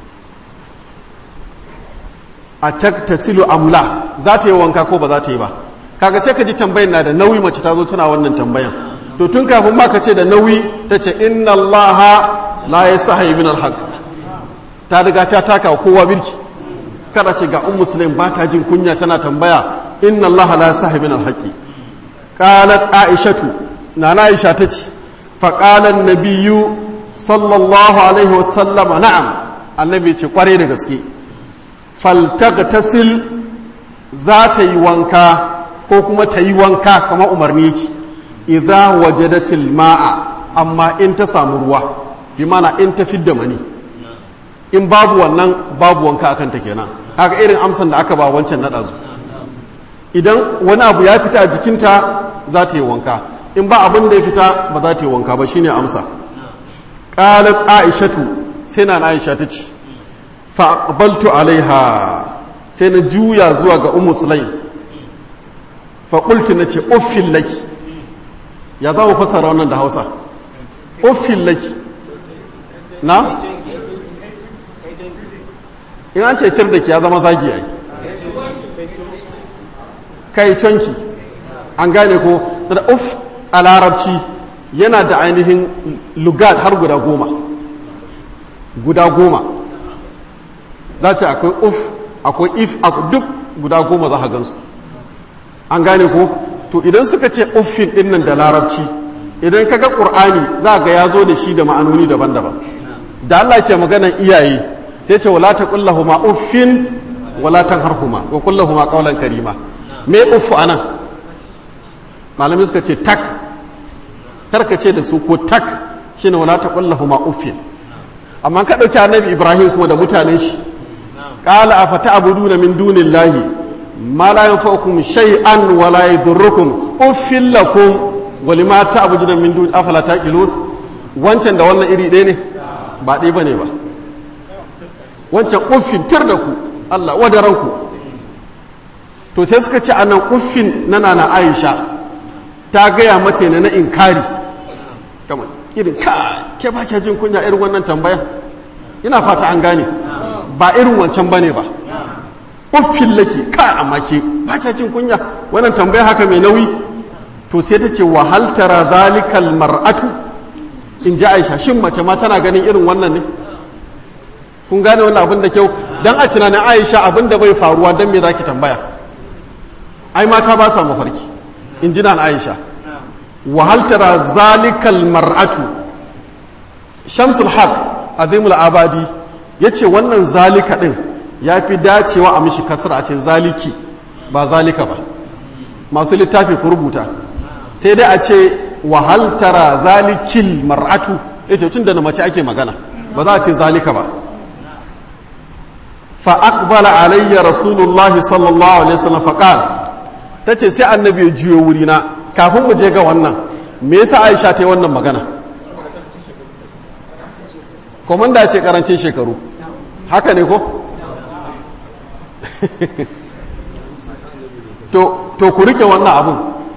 a taktasilu amla za ta yi wanka ko ba za ta yi ba kaga sai ka ji tambayan na da nauyi mace ta zo tana wannan tambayan to tun kafin ma ka ce da nauyi ta ce inna allaha la yastahi min alhaq ta riga ta taka kowa birki kada ce ga um muslim ba ta jin kunya tana tambaya inna allaha la yastahi min alhaqi qalat aishatu nana aisha ta ce faƙalan nabiyu sallallahu alaihi wasallama na'am annabi ce kware da gaske faltagtasil za ta yi wanka ko kuma ta yi wanka kamar umarni ki idza wajadatil ma'a amma in ta samu ruwa bi mana in ta fidda mani in babu wannan babu wanka akan ta kenan haka irin amsan da aka ba wancan na ɗazu idan wani abu ya fita a jikinta za ta yi wanka in ba abin da ya fita ba za ta yi wanka ba shine amsa qalat aishatu sai na aisha ta ce fa aqbaltu alaiha sai na juya zuwa ga ummu sulaim fa qultu nace uffil laki ya za mu fasara wannan da Hausa uffil laki na in an ce tir da ki ya zama zagi ai kai canki an gane ko da uf a larabci yana da ainihin lugat har guda goma guda goma za ce akwai uf akwai if duk guda goma za a gansu an gane ko to idan suka ce uffin dinnan da larabci idan kaga ƙur'ani za ga ya zo da shi da ma'anoni daban-daban da Allah ke maganan iyaye sai ce wala ta kullahuma uffin wala tanharhuma wa kullahuma qawlan karima me uffu anan malamai suka ce tak karka ce da su ko tak shine wala ta kullahuma uffin amma ka dauki annabi ibrahim kuma da mutanen shi qala afata abuduna min dunillahi ma la yanfa'ukum shay'an wa la yadurrukum uffil lakum wa lima ta'buduna min dun afala taqilun wancan da wannan iri ɗaya ne ba ɗaya bane ba wancan uffin tar da ku Allah wadaranku to sai suka ce anan uffin na nana Aisha ta gaya mace ne na inkari kamar irin ka ke ba ke jin kunya irin wannan tambaya ina fata an gane ba irin wancan bane ba uffin laki ka amma ke ba ke jin kunya wannan tambaya haka mai nauyi to sai ta ce wahal tara zalikal mar'atu in ji Aisha shin mace ma tana ganin irin wannan ne kun gane wannan abin da kyau dan a tunanin Aisha abin da bai faruwa dan me zaki tambaya ai mata ba sa mafarki in ji nan Aisha wahal tara zalikal mar'atu Shamsul Haq Azimul Abadi yace wannan zalika din yafi dacewa a mishi kasra a ce zaliki ba zalika ba masu littafi ku rubuta sai dai a ce wahal tara zalikil mar'atu yace tun da na mace ake magana ba za a ce zalika ba fa aqbala alayya rasulullahi sallallahu alaihi wasallam fa qala tace sai annabi ya juyo wuri na kafin mu je ga wannan me yasa Aisha ta yi wannan magana komanda ce karancin shekaru haka ne ko to to ku rike wannan abun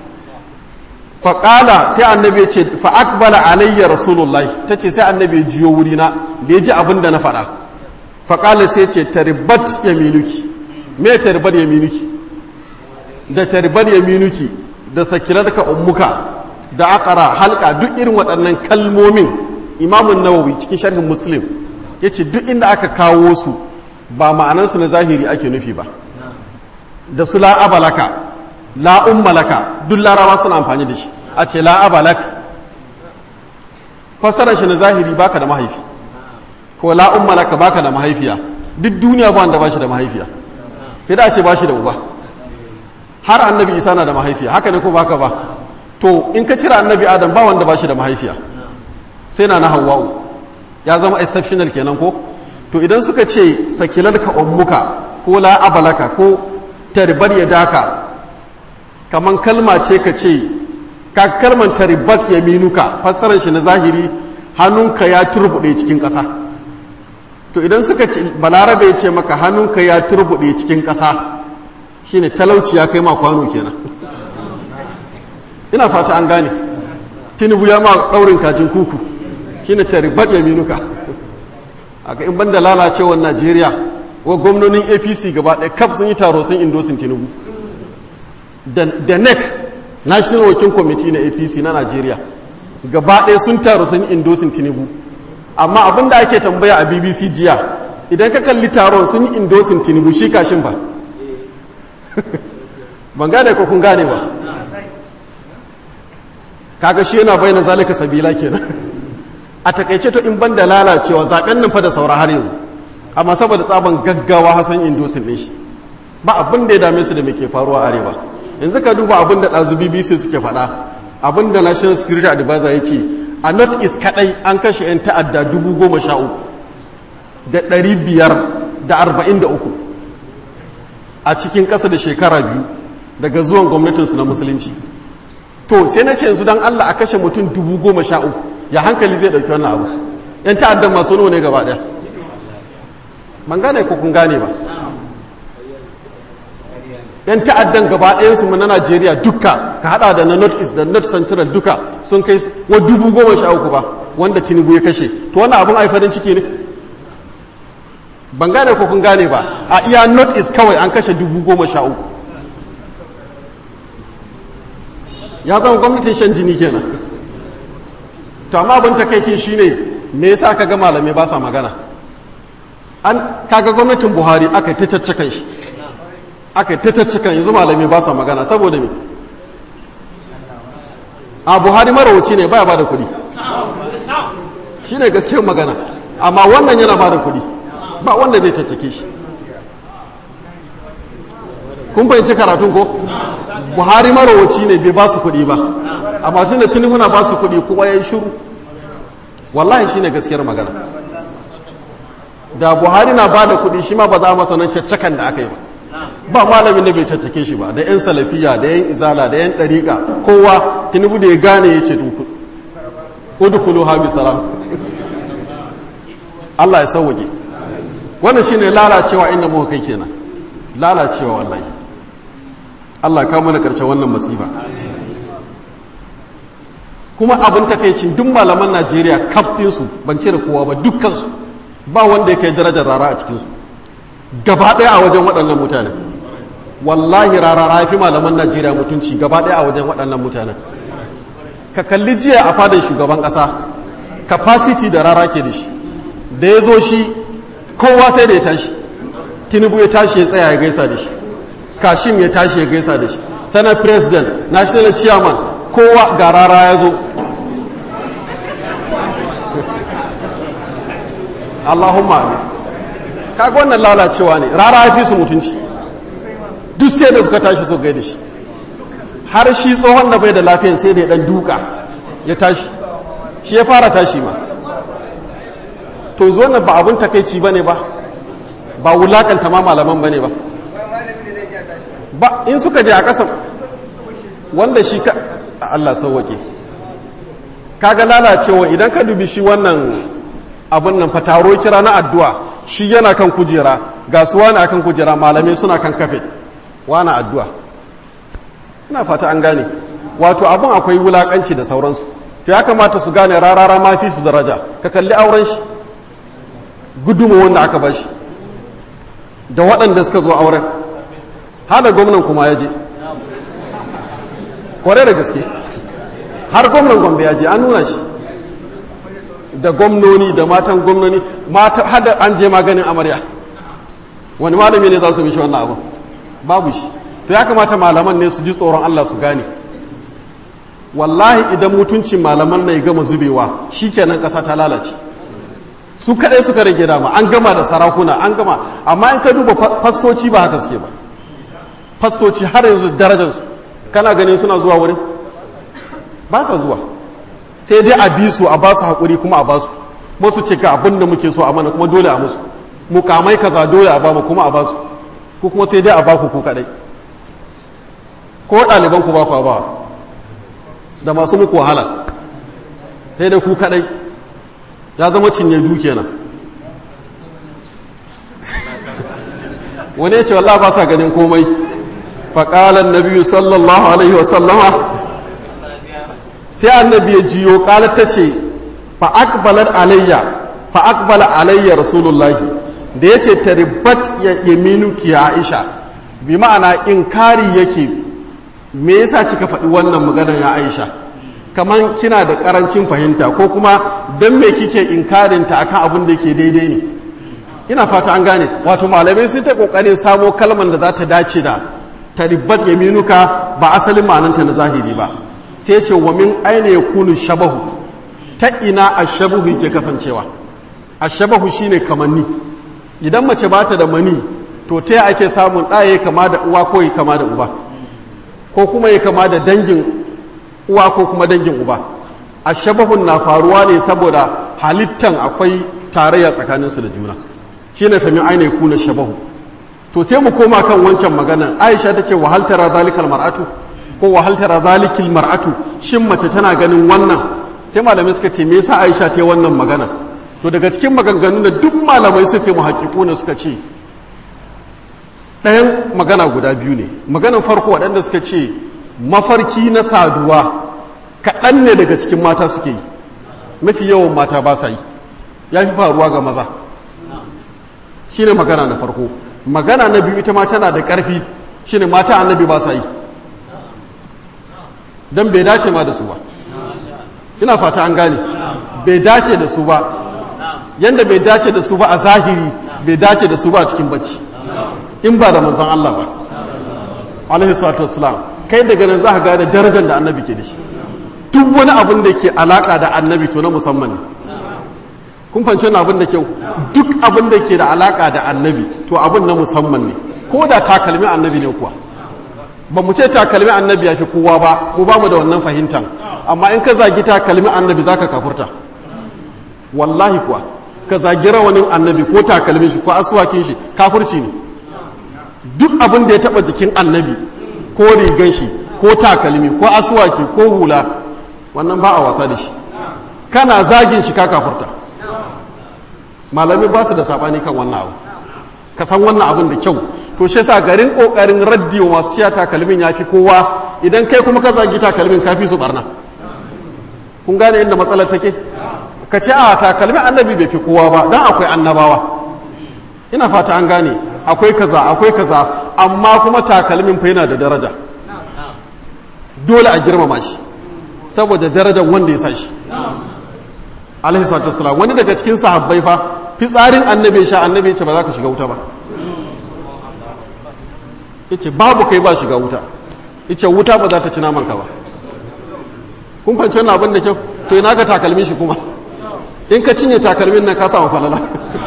faƙala sai annabi ya ce fa'akbala alayya rasulullahi ta ce sai annabi ya jiyo wurina da ya ji abin da na faɗa faƙala sai ce taribat ya minuki me taribat ya minuki da taribat ya minuki da sakilarka ummuka da akara halka duk irin waɗannan kalmomin imamun nawawi cikin sharhin muslim ya ce duk inda aka kawo su ba ma'anansu na zahiri ake nufi ba da su la'abalaka la'ummalaka duk larawa suna amfani da shi a ce la'abalak fassarar shi na zahiri baka da mahaifi ko la'ummalaka baka da mahaifiya duk duniya ba wanda ba shi da mahaifiya sai da ce ba shi da uba har annabi isa na da mahaifiya haka ne ko baka ba to in ka cira annabi adam ba wanda ba shi da mahaifiya sai na na hawa'u ya zama exceptional kenan ko to idan suka ce sakilalka ummuka ko la'abalaka ko tarbar ya daka kaman kalma ce ka ce ka kalman taribat ya minuka fassarar shi na zahiri hannunka ya turbuɗe cikin ƙasa to idan suka ce balarabe ya ce maka hannunka ya turbuɗe cikin ƙasa shine talauci ya kai ma kwano kenan ina fata an gane tinubu ya ma ɗaurin kajin kuku shine taribat ya minuka aka in banda lalacewar najeriya wa gwamnonin apc gaba ɗaya kaf sun yi taro sun indosin tinubu da nec national working committee na apc na nigeria gaba ɗaya sun taru sun yi indosin tinubu amma abin da ake tambaya a bbc jiya idan ka kalli taron sun yi indosin tinubu shi kashin ba ban gane ko kun gane ba kaga shi yana bayyana zalika sabila kenan a takaice to in ban da lalacewa zaben nan fa da saura har yanzu amma saboda tsaban gaggawa hasan indosin din shi ba abin da ya dame su da me ke faruwa arewa yanzu ka duba abin da ɗazu bbc suke faɗa abin da national security advisor ya ce a north east kaɗai an kashe 'yan ta'adda dubu goma sha uku da ɗari biyar da arba'in da uku a cikin ƙasa da shekara biyu daga zuwan gwamnatinsu na musulunci to sai na ce yanzu don allah a kashe mutum dubu goma sha uku ya hankali zai ɗauki wannan abu 'yan ta'addan masu nawa ne gaba ɗaya ban gane ko kun gane ba yan ta'addan gaba ɗayansu mu na najeriya duka ka hada da na north east da north central duka sun kai wa dubu goma sha uku ba wanda tinubu ya kashe to wannan abin ai farin ciki ne ban gane ko kun gane ba a iya north east kawai an kashe dubu goma sha uku ya zama gwamnatin shan jini kenan to amma abin takaicin shine me yasa kaga malamai ba sa magana an kaga gwamnatin buhari aka yi ta caccakan shi aka yi ta caccakan yanzu malamai ba sa magana saboda me a buhari marawaci ne baya ba da kudi shi ne gaskiyar magana amma wannan yana ba da kudi ba wanda zai caccake shi kun fahimci karatun ko buhari marawaci ne bai ba su kudi ba amma tun da tinubu na ba su kudi kuma ya yi shuru wallahi shi ne gaskiyar magana da buhari na ba da kudi shi ma ba za a masa nan caccakan da aka yi ba ba malamin da bai caccake shi ba da 'yan salafiya da 'yan izala da 'yan ɗariƙa kowa tinubu da ya gane ya ce udukulu hami salam Allah ya sauwake wannan shine lalacewa inda muka kai kenan lalacewa wallahi Allah kawo mana ƙarshen wannan masifa kuma abin takaicin duk malaman Najeriya kaf ɗinsu ban cire kowa ba dukkansu ba wanda ya kai darajar rara a cikinsu gaba ɗaya a wajen waɗannan mutane wallahi rara ya fi malaman Najeriya mutunci gaba ɗaya a wajen waɗannan mutanen ka kalli jiya a fadin shugaban ƙasa capacity da rara ke da shi da ya zo shi kowa sai da ya tashi tinubu ya tashi ya tsaya ya gaisa da shi kashim ya tashi ya gaisa da shi senate president national chairman kowa ga rara ya zo allahumma amin kaga wannan lalacewa ne rara ya fi su mutunci duk sai da suka tashi su gaida shi har shi tsohon da bai da lafiyan sai da ya dan duka ya tashi shi ya fara tashi ma to zuwa nan ba abun takaici bane ba ba wulakanta ma malaman bane ba ba in suka je a ƙasa wanda shi ka Allah sauwake kaga lalacewa idan ka dubi shi wannan abun nan fataro kira na addu'a shi yana kan kujera ga su wani akan kujera malamai suna kan kafe wani addu'a ina fata an gane wato abin akwai wulakanci da sauransu to ya kamata su gane rarara ma fi su daraja ka kalli auren shi gudunmu wanda aka ba shi da waɗanda suka zo auren hada gwamnan kuma ya je kware da gaske har gwamnan gombe ya je an nuna shi da gwamnoni da matan gwamnoni mata hada an je maganin amarya wani malami ne za su mishi wannan abu babu shi to ya kamata malaman ne su ji tsoron Allah su gane wallahi idan mutuncin malaman na ya gama zubewa shikenan ƙasa ta lalace su kaɗai suka rage dama an gama da sarakuna an gama amma in ka duba fastoci ba haka suke ba fastoci har yanzu darajarsu kana ganin suna zuwa wurin ba sa zuwa sai dai a bi su a ba su haƙuri kuma a ba su masu ce ka abin da muke so a mana kuma dole a musu mukamai kaza dole a ba mu kuma a ba su ko kuma sai dai a ba ku ku kaɗai ko ɗaliban ku ba ku ba da masu muku wahala sai dai ku kaɗai ya zama cinye duke nan wani ya ce wallah ba sa ganin komai faƙalan na biyu sallallahu alaihi wasallama sai annabi ya jiyo ƙalar ta ce fa'akbalar alayya fa'akbala alayya rasulullahi da ya ce ta ribat ya yaminu ki aisha bi ma'ana inkari yake me yasa kika faɗi wannan maganar ya aisha kamar kina da ƙarancin fahimta ko kuma don me kike inkarinta akan abin da ke daidai ne ina fata an gane wato malamai sun ta ƙoƙarin samo kalmar da za ta dace da ta ribat yaminuka ba asalin ma'ananta na zahiri ba sai ce wa min aina ya kunu shabahu ta ina a shabahu yake kasancewa a shabahu shine kamanni idan mace ba ta da mani to ta ake samun ɗaya kama da uwa ko ya kama da uba ko kuma ya kama da dangin uwa ko kuma dangin uba a shabahun na faruwa ne saboda halittan akwai tarayya tsakaninsu da juna shi ne famin aina kuna shabahu to sai mu koma kan wancan maganan aisha ta ce wahaltara zalikal mar'atu ko wahaltara zalikil mar'atu shin mace tana ganin wannan sai malamai suka ce me yasa aisha ta yi wannan magana to daga cikin maganganu da duk malamai suke muhaƙiƙu ne suka ce ɗayan magana guda biyu ne maganan farko waɗanda suka ce mafarki na saduwa kaɗan ne daga cikin mata suke yi mafi yawan mata ba sa yi ya fi faruwa ga maza shi ne magana na farko magana na biyu ita ma tana da ƙarfi shi ne mata annabi ba sa yi don bai dace ma da su ba ina fata an gane bai dace da su ba yadda bai dace da su ba a zahiri bai dace da su ba a cikin bacci in ba da manzan Allah ba alaihi salatu wassalam kai daga nan za ka gane darajar da annabi ke da shi duk wani abin da ke alaka da annabi to na musamman ne kun fahimci wani abin da kyau duk abin da ke da alaka da annabi to abin na musamman ne ko da takalmi annabi ne kuwa ba mu ce takalmi annabi ya fi kowa ba mu ba mu da wannan fahimtar amma in ka zagi takalmi annabi za ka kafurta wallahi kuwa ka zagi rawanin annabi ko takalmin shi ko asuwakin shi kafurci ne duk abin da ya taba jikin annabi ko rigan shi ko takalmi ko asuwaki ko hula wannan ba a wasa da shi kana zagin shi ka kafurta malami ba su da sabani kan wannan abu ka san wannan abin da kyau to shi yasa garin kokarin raddi wa masu ciya takalmin yafi kowa idan kai kuma ka zagi takalmin kafi su barna kun gane inda matsalar take ka ce a takalmin annabi bai fi kowa ba dan akwai annabawa ina fata an gane akwai kaza akwai kaza amma kuma takalmin fa yana da daraja dole a girmama shi saboda darajar wanda ya sa shi alaihi salatu wassalam wani daga cikin sahabbai fa fitsarin annabi sha annabi ce ba za ka shiga wuta ba yace babu kai ba shiga wuta yace wuta ba za ta ci naman ka ba kun fahimci wannan abin da kyau to ina ka takalmin shi kuma in ka cinye takalmin nan ka samu falala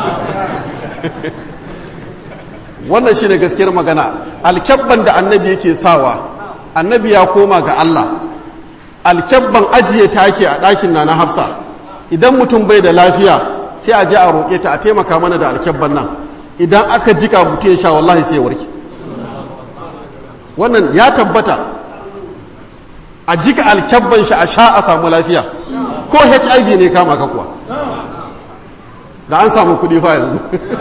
wannan shine gaskiyar magana alkyabban da annabi yake sawa annabi ya koma ga Allah alkyabban ajiye ta ake a ɗakin na na hafsa idan mutum bai da lafiya sai a je a roƙe ta a taimaka mana da alkyabban nan idan aka jika mutum ya sha wallahi sai ya warke wannan ya tabbata a jika alkyabban shi a sha a samu lafiya ko hiv ne kama ka kuwa da an samu kuɗi fa yanzu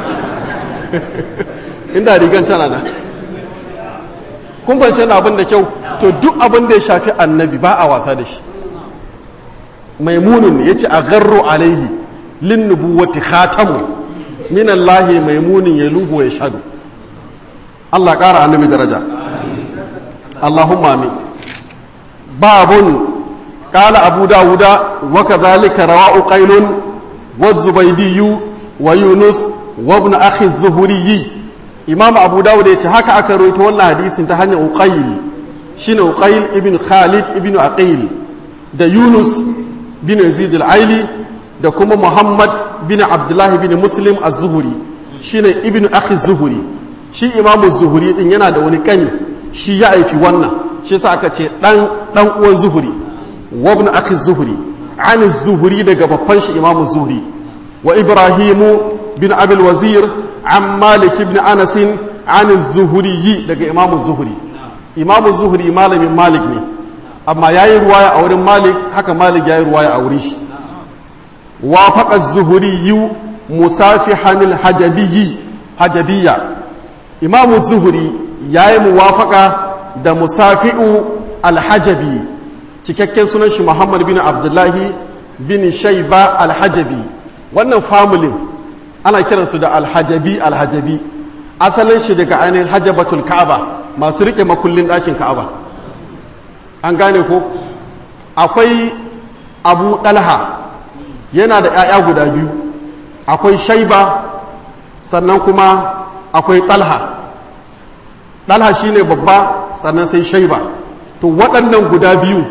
inda rigan tana na kun fance abin da kyau to duk abin da ya shafi annabi ba a wasa da shi maimunun ne ya ce a garro alaihi lin nubuwati khatamu min Allah maimunin ya luhu ya shadu Allah ƙara annabi daraja Allahumma amin babun قال أبو داود وكذلك رواء قيل والزبيدي ويونس وابن أخي الزهري إمام أبو داود يتحكى أكرويت وانا حديث انتهاني أقيل شين أقيل ابن خالد ابن أقيل دا يونس بن يزيد العيلي دا كما محمد بن عبد الله بن مسلم الزهري شين ابن أخي الزهري shi imamu zuhuri din yana da wani kani shi ya aifi wannan shi sa aka ce dan dan uwan zuhuri وابن أخي الزهري عن الزهري دقى بطنش إمام الزهري وإبراهيم بن أبي الوزير عن مالك بن أنس عن الزهري دقى إمام الزهري إمام الزهري مال من مالك ني أما ياي رواية أور مالك حكى مالك ياي رواية أوريش وافق الزهري مسافحا الحجبي حجبية إمام الزهري ياي موافقة da musafi'u alhajabi cikakken sunan shi Muhammad bin Abdullahi bin Shaiba Alhajabi wannan familin ana kiransu da Alhajabi Alhajabi asalin shi daga ainihin Hajabatul Ka'aba masu rike makullin ɗakin Ka'aba an gane ko akwai Abu Dalha yana da ‘ya'ya guda biyu akwai Shaiba sannan kuma akwai Talha Talha shine babba sannan sai Shaiba to waɗannan guda biyu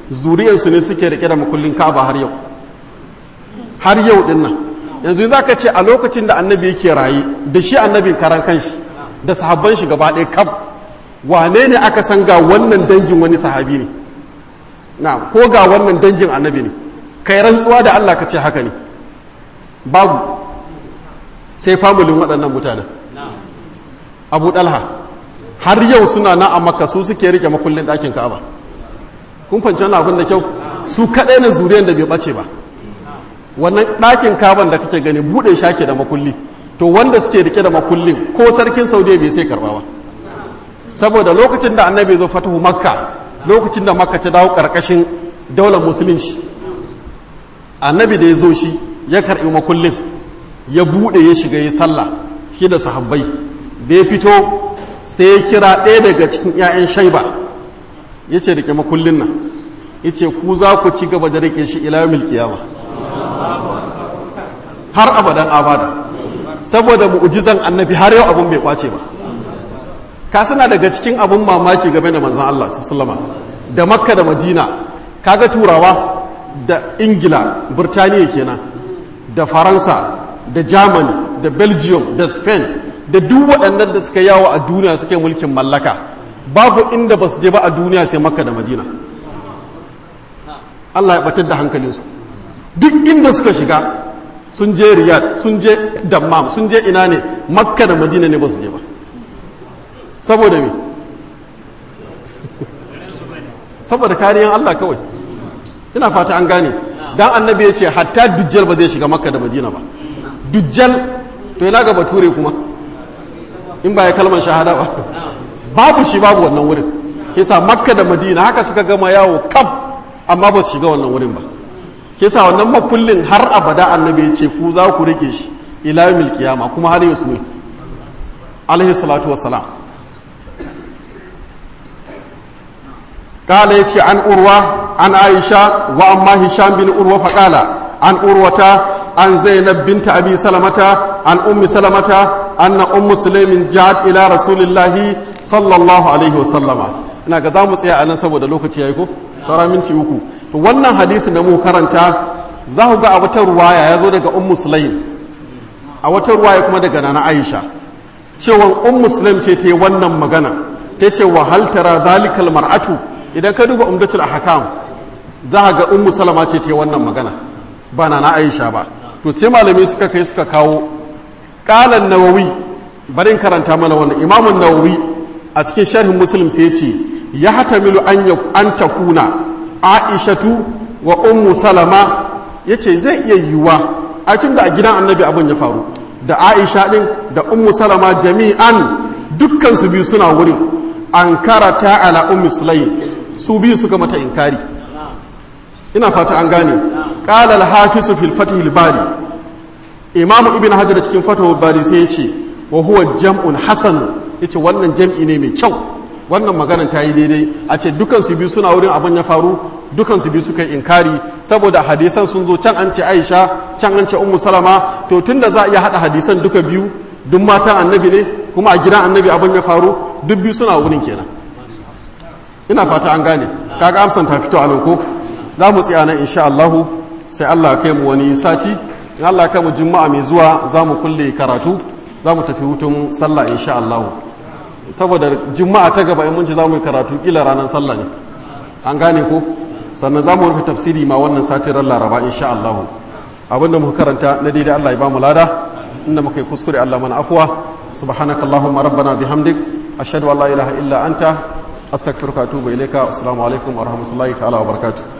zuriyarsu ne suke rike da makullin ka'aba har yau har yau din nan yanzu za ka ce a lokacin da annabi yake raye da shi annabin karan kanshi da sahabban shi gaba ɗaya kaf wane ne aka san ga wannan dangin wani sahabi ne na ko ga wannan dangin annabi ne kai rantsuwa da Allah ka ce haka ne babu sai famulin waɗannan mutanen abu ɗalha har yau suna na a maka su suke rike makullin ɗakin ka'aba kun fanci wani abin da kyau su kaɗai na zuriyar da bai ɓace ba wannan ɗakin kaban da kake gani buɗe shake da makulli to wanda suke rike da makullin ko sarkin saudiya bai sai karɓa ba saboda lokacin da annabi zo fatahu makka lokacin da makka ta dawo ƙarƙashin daular musulunci annabi da ya zo shi ya karɓi makullin ya buɗe ya shiga ya sallah shi da sahabbai da ya fito sai ya kira ɗaya daga cikin 'ya'yan shaiba ya ce rike makullin nan ya ce ku za ku ci gaba da rike shi ila kiyama har abadan abada saboda mu'ujizan annabi har yau abun bai kwace ba ka suna daga cikin abun mamaki game da manzan Allah sallama da makka da madina kaga turawa da ingila burtaniya kenan da faransa da germany da belgium da spain da duk waɗannan da suka yawo a duniya suke mulkin mallaka babu inda ba su je ba a duniya sai makka da madina allah ya batar da hankalinsu duk inda suka shiga sun je riyad sun je dammam sun je ina ne makka da madina ne ba su je ba saboda me saboda kariyan allah kawai ina fata an gane dan annabi ya ce hatta dujjal ba zai shiga makka da madina ba dujjal to yana ga bature kuma in ba ya kalmar shahada ba babu shi babu wannan wurin kisa makka da madina haka suka gama yawo kaf amma ba su shiga wannan wurin ba kisa wannan makullin har abada annabi ya ce ku za ku rike shi ila yawmil qiyama kuma har yau ne alaihi salatu wassalam قال يتي عن أروى عن عائشة وأما هشام بن أروى فقال عن أروة عن زينب بنت أبي سلمة عن أم سلمة أن أم سليم جاءت إلى رسول الله صلى الله عليه وسلم ina ga za mu tsaya a nan saboda lokaci ya yi ko saura minti uku to wannan hadisin da mu karanta za ku ga a wata ruwaya ya zo daga ummu sulaim a wata ruwaya kuma daga nana aisha cewa ummu sulaim ce ta yi wannan magana ta ce wa hal tara zalikal mar'atu idan ka duba umdatul ahkam za ga ummu salama ce ta yi wannan magana ba na na aisha ba to sai malamai suka kai suka kawo qalan nawawi barin karanta mana wannan imamun nawawi a cikin sharhin muslim sai ya ce ya hatamilu an an takuna aishatu wa ummu salama yace zai iya yiwuwa a cikin da a gidan annabi abin ya faru da aisha din da ummu salama jami'an dukkan su biyu suna wurin an karata ala ummu sulaim su biyu suka mata inkari ina fata an gane qala al-hafiz fil fath al-bari imam ibn hajar cikin fath al-bari sai yace wa huwa jam'un hasan yace wannan jam'i ne mai kyau wannan maganar ta yi daidai a ce dukan su biyu suna wurin abin ya faru dukan su biyu suka yi inkari saboda hadisan sun zo can an ce Aisha can an ce Ummu Salama to tunda za a iya hada hadisan duka biyu duk matan annabi ne kuma a gidan annabi abin ya faru duk biyu suna wurin kenan ina fata an gane kaga amsan ta fito a nan ko za mu tsaya nan insha Allah sai Allah kai mu wani sati in Allah kai mu juma'a mai zuwa za mu kulle karatu za mu tafi hutun sallah insha Allah saboda juma'a ta gaba in mun ci za mu yi karatu kila ranar sallah ne an gane ko sannan za mu rufe tafsiri ma wannan sati ran laraba insha Allah abinda muka karanta na daidai Allah ya ba mu lada inda muka yi kuskure Allah mana afuwa subhanakallahumma rabbana bihamdik ashhadu an la ilaha illa anta astaghfiruka wa atubu ilayka assalamu alaikum wa rahmatullahi ta'ala wa barakatuh